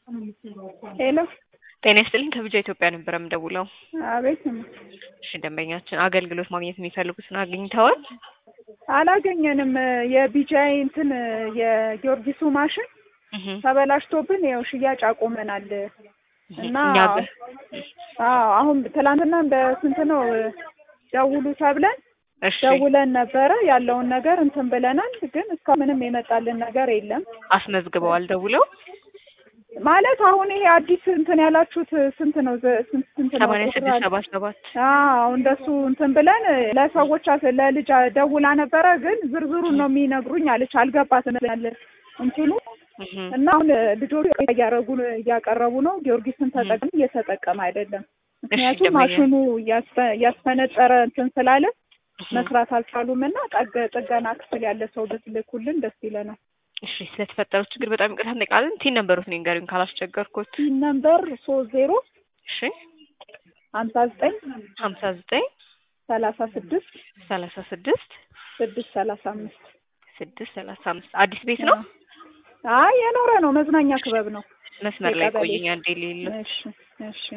ሄሎ ጤና ይስጥልኝ ከብጃ ኢትዮጵያ ነበር የምደውለው። አቤት እሺ ደንበኛችን አገልግሎት ማግኘት የሚፈልጉትን አግኝተዋል? አላገኘንም። የቢጃይ እንትን የጊዮርጊሱ ማሽን እህ ተበላሽቶብን ያው ሽያጭ አቁመናል እና እኛ በ- አዎ አሁን ትላንትና በስንት ነው ደውሉ ተብለን እሺ ደውለን ነበረ ያለውን ነገር እንትን ብለናል። ግን እስካሁን ምንም የመጣልን ነገር የለም። አስመዝግበዋል ደውለው ማለት አሁን ይሄ አዲስ እንትን ያላችሁት ስንት ነው? ዘ- ስንት ስንት ነው? ሰማንያ ቁጥር ስድስት አለ? ሰባ ሰባት አዎ እንደሱ እንትን ብለን ለሰዎች አስ- ለልጅ ደውላ ነበረ። ግን ዝርዝሩን ነው የሚነግሩኝ አለች። አልገባትም ያለ እንትኑ እህ እና አሁን ልጆቹ እያረጉ እያቀረቡ ነው። ጊዮርጊስን ተጠቅም እየተጠቀመ አይደለም። ምክንያቱም ደንበኛ- ማሽኑ እያስፈ- እያስፈነጠረ እንትን ስላለ እህ መስራት አልቻሉም እና ጠገ- ጥገና ክፍል ያለ ሰው ብትልኩልን ደስ ይለናል። እሺ ስለተፈጠረው ችግር በጣም ይቅርታ እንጠይቃለን። ቲን ነበሩት ንገሩኝ ካላስቸገርኩት። ሲም ነምበር ሶስት ዜሮ እሺ ሀምሳ ዘጠኝ ሀምሳ ዘጠኝ ሰላሳ ስድስት ሰላሳ ስድስት ስድስት ሰላሳ አምስት ስድስት ሰላሳ አምስት አዲስ ቤት ነው። አይ የኖረ ነው። መዝናኛ ክበብ ነው። መስመር ላይ የቀበሌ። ቆይኝ አንዴ ሌለ እሺ እሺ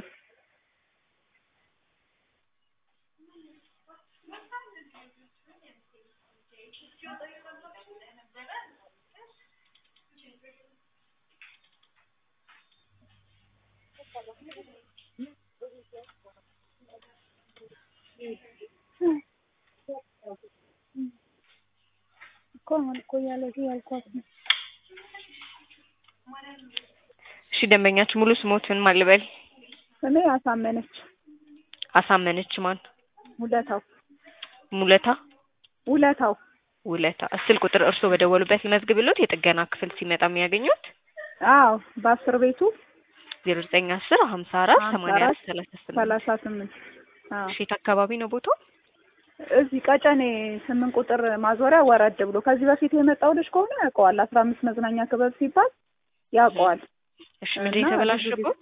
እኮ አሁን እኮ ያለዚህ ያልኳት ነው። እሺ ደንበኛችን ሙሉ ስሞትን ማልበል እኔ አሳመነች አሳመነች ማን ውለታው ሙለታ ውለታው ውለታ ስልክ ቁጥር እርስዎ በደወሉበት ልመዝግብሎት የጥገና ክፍል ሲመጣ የሚያገኙት አዎ በአስር ቤቱ ዜሮ ዘጠኝ አስር ሀምሳ አራት ሀምሳ ሰማንያ አራት አራት ሰላሳ ስምንት ሰላሳ ስምንት አዎ ሼት አካባቢ ነው ቦታው እዚህ ቀጨኔ ስምንት ቁጥር ማዞሪያ ወረድ ብሎ ከዚህ በፊት የመጣው ልጅ ከሆነ ያውቀዋል። አስራ አምስት መዝናኛ ክበብ ሲባል ያውቀዋል። እሺ ምንድን እና የተበላሸበት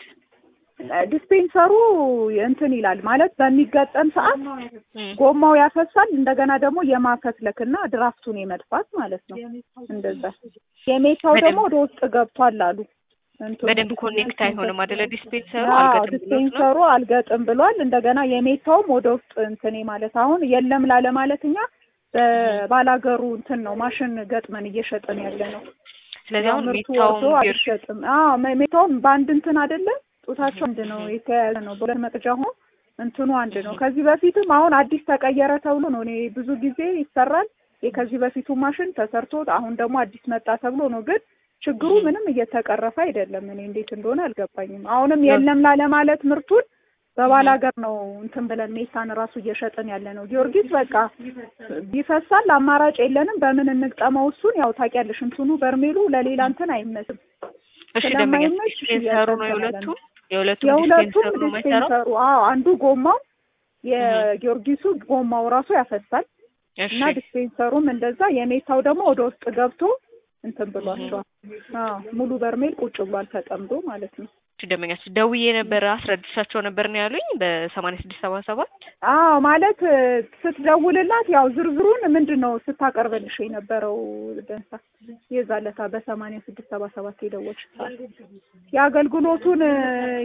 ዲስፔንሰሩ እንትን ይላል ማለት በሚገጠም ሰዓት እም፣ ጎማው ያፈሳል። እንደገና ደግሞ የማፈትለክና ድራፍቱን የመድፋት ማለት ነው። እንደዛ የሜታው ደግሞ ወደ ውስጥ ገብቷል አሉ። እንትኑ በደንብ ኮኔክት አይሆንም አደለ ዲስፔንሰሩ አዎ አልገጥም ብሎት ነው ዲስፔንሰሩ አልገጥም ብሏል። እንደገና የሜታውም ወደ ውስጥ እንትኔ ማለት አሁን የለም ላለ ማለት እኛ በባላገሩ እንትን ነው ማሽን ገጥመን እየሸጥን ያለ ነው። ስለዚህ ያው አሁን ምርቱ ሜታውም ወርዶ አይሸጥም። አዎ ሜ- ሜታውም በአንድ እንትን አይደለም ጡታቸው አንድ ነው የተያያዘ ነው። በሁለት መቅጃ ሆኖ እንትኑ አንድ ነው። ከዚህ በፊትም አሁን አዲስ ተቀየረ ተብሎ ነው። እኔ ብዙ ጊዜ ይሰራል የከዚህ በፊቱ ማሽን ተሰርቶ አሁን ደግሞ አዲስ መጣ ተብሎ ነው። ግን ችግሩ ምንም እየተቀረፈ አይደለም። እኔ እንዴት እንደሆነ አልገባኝም። አሁንም የለም ላለ ማለት ምርቱን በባል ሀገር ነው እንትን ብለን ሜታን ራሱ እየሸጥን ያለ ነው። ጊዮርጊስ በቃ ቢፈሳል አማራጭ የለንም። በምን እንግጠመው? እሱን ያው ታውቂያለሽ፣ እንትኑ በርሜሉ ለሌላ እንትን አይመስልም። እሺ ደንበኛ ስለማይመች ዲስፔንሰሩ ነው እያጠቀመ የሁለቱም የሁለቱም የሁለቱም ዲስፔንሰሩ ነው የማይሰራው ዲስፔንሰሩ አዎ፣ አንዱ ጎማው የጊዮርጊሱ ጎማው ራሱ ያፈሳል እሺ እና ዲስፔንሰሩም እንደዛ፣ የሜታው ደግሞ ወደ ውስጥ ገብቶ እንትን ብሏቸዋል። አዎ ሙሉ በርሜል ቁጭ ብሏል ተጠምዶ ማለት ነው። እሺ ደንበኛችን ደውዬ ነበር አስረድቻቸው ነበር ነው ያሉኝ በሰማንያ ስድስት ሰባ ሰባት አዎ ማለት እ፣ ስትደውልላት ያው ዝርዝሩን ምንድን ነው ስታቀርብልሽ የነበረው ደንሳ የዛለታ በሰማንያ ስድስት ሰባ ሰባት የደወልሽ ሰዓት የአገልግሎቱን እ፣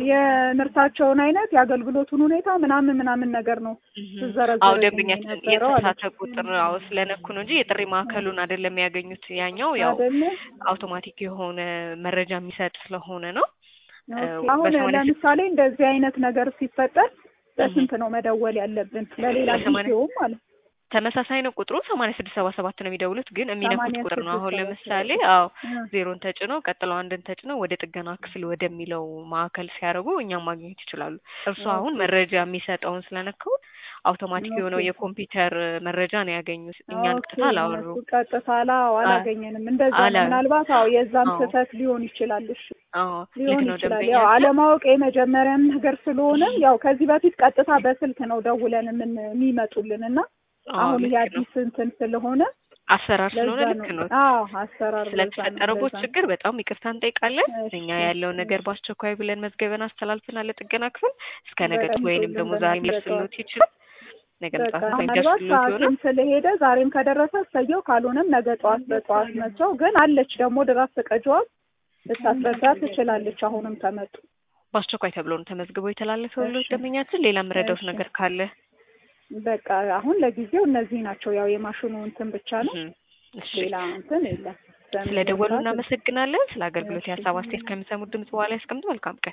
የምርታቸውን አይነት የአገልግሎቱን ሁኔታ ምናምን ምናምን ነገር ነው አዎ ስዘረዝር ደንበኛችን የነበረው አለች። የተሳሳተ ቁጥር አዎ ስለነኩ ነው እንጂ የጥሪ ማዕከሉን አይደለም ያገኙት ያኛው ያው አይደለ? አውቶማቲክ የሆነ መረጃ የሚሰጥ ስለሆነ ነው ኦኬ። እ፣ አሁን በሰማንያ ስድስት ለምሳሌ እንደዚህ አይነት ነገር ሲፈጠር በስንት ነው መደወል ያለብን? ለሌላ በሰማንያ- ጊዜውም ማለት ነው። ተመሳሳይ ነው ቁጥሩ ሰማንያ ስድስት ሰባ ሰባት ነው የሚደውሉት ግን የሚነኩት ሰማንያ ቁጥር ነው ስድስት አሁን ሰባ ለምሳሌ ሰባት አዎ እ፣ ዜሮን ተጭነው ቀጥለው አንድን ተጭነው ወደ ጥገና ክፍል ወደሚለው ማዕከል ሲያደርጉ እኛም ማግኘት ይችላሉ። እርሱ አሁን መረጃ የሚሰጠውን ስለነካው አውቶማቲክ የሆነው ኦኬ። የኮምፒውተር መረጃ ነው ያገኙት። እኛን ኦኬ፣ ቀጥታ አላወሩ። እነሱ ቀጥታ አላው አላገኘንም። እንደዛ ነው። አላ- ምናልባት አዎ የዛም አዎ። ስህተት ሊሆን ይችላል። እሺ አዎ ልክ ሊሆን ነው ይችላል። ደንበኛ ያው አለማወቅ የመጀመሪያም ነገር ስለሆነ ያው ከዚህ በፊት ቀጥታ በስልክ ነው ደውለን ምን የሚመጡልን እና አሁን ይሄ አዲስ እንትን ስለሆነ አሰራር ስለሆነ ለዛ ልክ ነው። ነው። አዎ አሰራር ለዛ ነው፣ ስለተፈጠረቦት ለዛ ነው። ችግር በጣም ይቅርታ እንጠይቃለን። እሺ፣ እኛ ያለውን ነገር በአስቸኳይ ብለን መዝገበን አስተላልፈናል ለጥገና ክፍል እስከ ነገ በጣም ወይንም ጥሩ ደግሞ ልንገናኝ ዛሬ በጠዋት። ሊደርስልዎት ይችላል። ነገ በቃ ጠዋት ምናልባት ሊደርስልዎት ይሆናል። ሰዓቱም ስለሄደ ዛሬም ከደረሰ እሰየው፣ ካልሆነም ነገ ጠዋት በጠዋት መቸው። ግን አለች ደግሞ ድራፍት ቀጅዋል ልታስረዳ ትችላለች። አሁንም ተመጡ በአስቸኳይ ተብሎ ነው ተመዝግቦ የተላለፈው ሎት ደንበኛችን። ሌላ የምረዳውት እሺ። ነገር ካለ በቃ አሁን ለጊዜው እነዚህ ናቸው። ያው የማሽኑ እንትን ብቻ ነው፣ እም፣ እሺ ሌላ እንትን የለም። ስለ ደወሉ በሚለው ሰዓት እናመሰግናለን። ስለ አገልግሎት እሺ። የሀሳብ አስተያየት ከሚሰሙት ድምጽ በኋላ ያስቀምጡ። መልካም ቀን